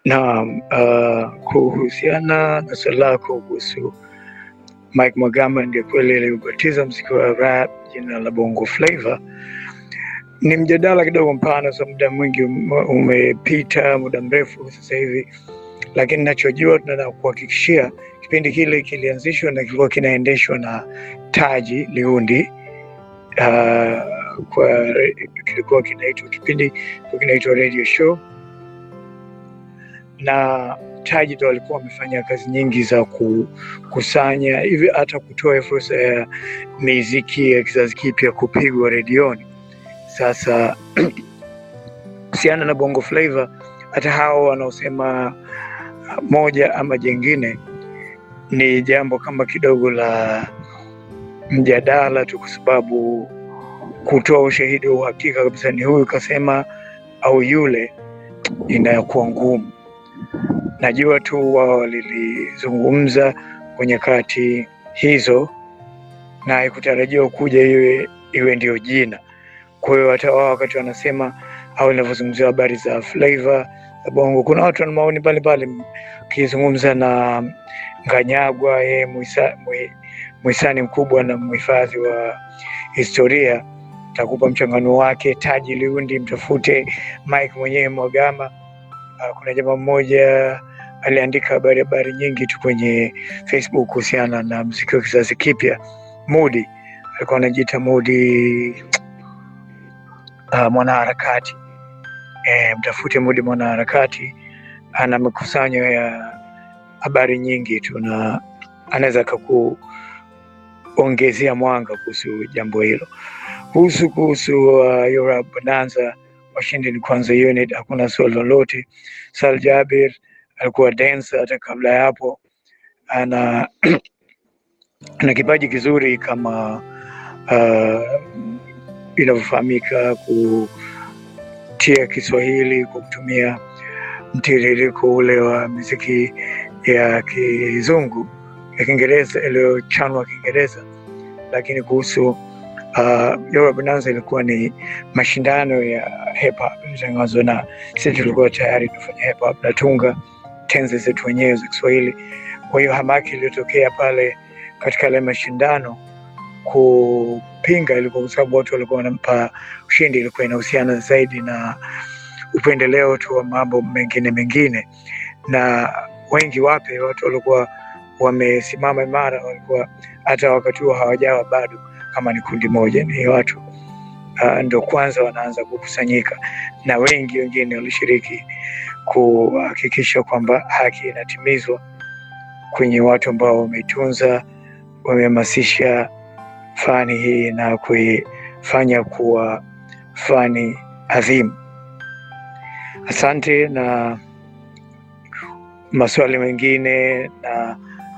Naam, uh, kuhusiana na swali lako kuhusu Mike Mwagama ndiye kweli aliubatiza mziki wa rap jina la Bongo Flava, ni mjadala kidogo mpana, so muda mwingi ume- umepita, muda mrefu sasa hivi, lakini nachojua tunataka kuhakikishia kipindi kile kilianzishwa na kilikuwa kinaendeshwa na Taji Liundi. Uh, kwa kilikuwa kinaitwa kipindi kilikuwa kinaitwa radio show na Taji ndo alikuwa amefanya kazi nyingi za kukusanya hivi hata kutoa fursa ya miziki ya kizazi kipya kupigwa redioni. Sasa kuhusiana na Bongo Flava, hata hao wanaosema moja ama jengine, ni jambo kama kidogo la mjadala tu, kwa sababu kutoa ushahidi wa uhakika kabisa ni huyu kasema au yule, inayokuwa ngumu. Najua tu wao walilizungumza kwa nyakati hizo na haikutarajiwa kuja iwe iwe ndio jina. Kwa hiyo hata wao wakati wanasema au inavyozungumzia habari za flavor za bongo, kuna watu wana maoni mbalimbali. Ukizungumza na Nganyagwa, yeye mwisa- mwi- mwisani mkubwa na mhifadhi wa historia, takupa mchanganuo wake. Taji Liundi, mtafute Mike mwenyewe Mwagama. Uh, kuna jamaa mmoja aliandika habari habari nyingi tu kwenye Facebook kuhusiana na mziki wa kizazi kipya. Mudi alikuwa anajiita Mudi uh, mwanaharakati. E, mtafute Mudi mwanaharakati, ana makusanyo ya habari nyingi tu na anaweza akakuongezea mwanga kuhusu jambo hilo. Kuhusu kuhusu uh, Yora Bonanza, washindi ni kwanza unit, hakuna swali lolote. Sal Jabir alikuwa dancer hata kabla ya hapo, ana ana kipaji kizuri kama uh, inavyofahamika kutia Kiswahili kwa kutumia mtiririko ule wa muziki ya kizungu ya Kiingereza iliyochanwa Kiingereza, lakini kuhusu uh, Yora Bonanza ilikuwa ni mashindano ya hip hop ilitangazwa, na sisi tulikuwa tayari tunafanya hip hop natunga tenzi zetu wenyewe za Kiswahili. Kwa hiyo hamaki iliyotokea pale katika yale mashindano kupinga ilikuwa kwa sababu watu walikuwa wanampa ushindi, ilikuwa inahusiana zaidi na upendeleo tu wa mambo mengine mengine, na wengi wape watu walikuwa wamesimama imara, walikuwa hata wakati huo hawajawa bado kama ni kundi moja, ni watu uh, ndo kwanza wanaanza kukusanyika, na wengi wengine walishiriki kuhakikisha kwamba haki inatimizwa kwenye watu ambao wameitunza, wamehamasisha fani hii na kuifanya kuwa fani adhimu. Asante, na maswali mengine na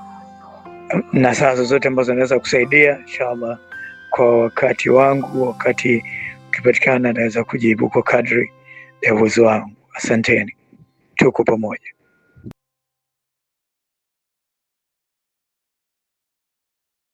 na saa zozote ambazo naweza kusaidia, inshallah kwa wakati wangu, wakati ukipatikana, naweza kujibu kwa kadri ya uwezo wangu. Asanteni, tuko pamoja.